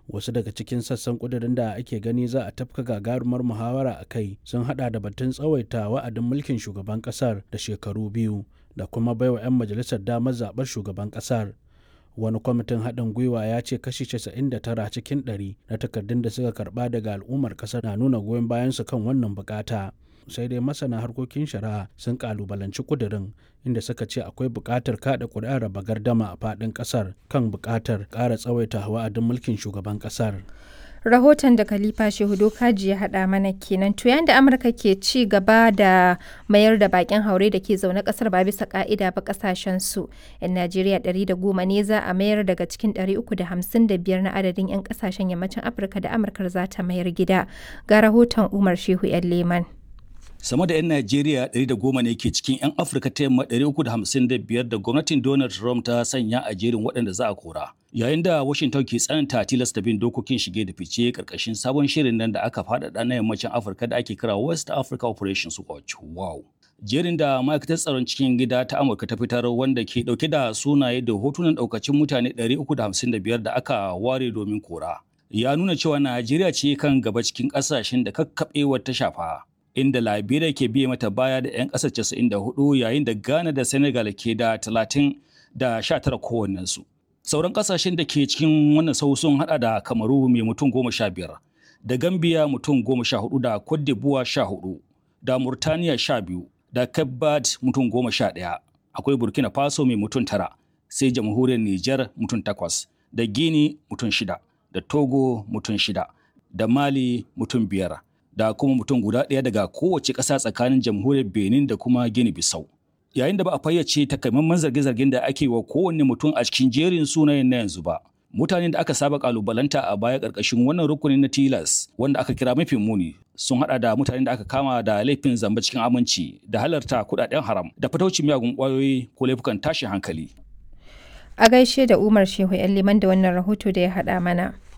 wasu daga cikin sassan kudirin da ake gani za a tafka gagarumar muhawara a kai sun hada da batun tsawaita wa'adin mulkin shugaban kasar da shekaru biyu da kuma baiwa 'yan majalisar damar zaɓar shugaban kasar wani kwamitin haɗin gwiwa ya ce kashi 99 cikin 100 na takardun da suka karɓa daga al'ummar ƙasar na nuna goyon bayansu kan wannan bukata sai dai masana harkokin shari'a sun kalubalanci kudirin inda suka ce akwai buƙatar kaɗa ƙuri'ar raba gardama a faɗin ƙasar kan buƙatar ƙara tsawaita wa'adin mulkin shugaban ƙasar rahoton da khalifa shehudo kaji ya haɗa mana kenan to yayin da amurka ke ci gaba da mayar da bakin haure da ke zaune kasar ba bisa ka'ida ba kasashen su yan najeriya 110 ne za a mayar daga cikin 355 na adadin yan kasashen yammacin afirka da amurka za ta mayar gida ga rahoton umar shehu yan leman sama da 'yan Najeriya 110 ne ke cikin 'yan Afirka ta yamma 355 da gwamnatin Donald Trump ta sanya a jerin waɗanda za a kora. Yayin da Washington ke tsananta tilasta bin dokokin shige da fice karkashin sabon shirin nan da aka faɗaɗa na yammacin Afirka da ake kira West Africa Operations Watch. Wow! Jerin da ma'aikatar tsaron cikin gida ta Amurka ta fitar wanda ke ɗauke da sunaye da hotunan ɗaukacin mutane 355 da aka ware domin kora. Ya nuna cewa Najeriya ce kan gaba cikin ƙasashen da kakkaɓewar ta shafa. inda Liberia ke biye mata baya da 'yan ƙasar 94 yayin da Ghana da Senegal ke da 30 da 19 kowannensu. Sauran ƙasashen da ke cikin wannan sau sun hada da Kamaru mai mutum goma sha biyar, da Gambia mutum goma sha hudu da Cote d'Ivoire sha hudu, da Murtaniya sha biyu, da Cape Verde mutum goma sha ɗaya. Akwai Burkina Faso mai mutum tara, sai jamhuriyar Nijar mutum takwas, da Guinea mutum shida, da Togo mutum shida, da Mali mutum biyar. da kuma mutum guda ɗaya daga kowace ƙasa tsakanin jamhuriyar benin da kuma gini bisau yayin da ba a fayyace takamaiman zarge-zargen da ake wa kowanne mutum a cikin jerin sunayen na yanzu ba mutanen da aka saba kalubalanta a baya ƙarƙashin wannan rukunin na tilas wanda aka kira mafi muni sun hada da mutanen da aka kama da laifin zamba cikin aminci da halarta kudaden haram da fataucin miyagun kwayoyi ko laifukan tashin hankali a gaishe da umar shehu yan liman da wannan rahoto da ya haɗa mana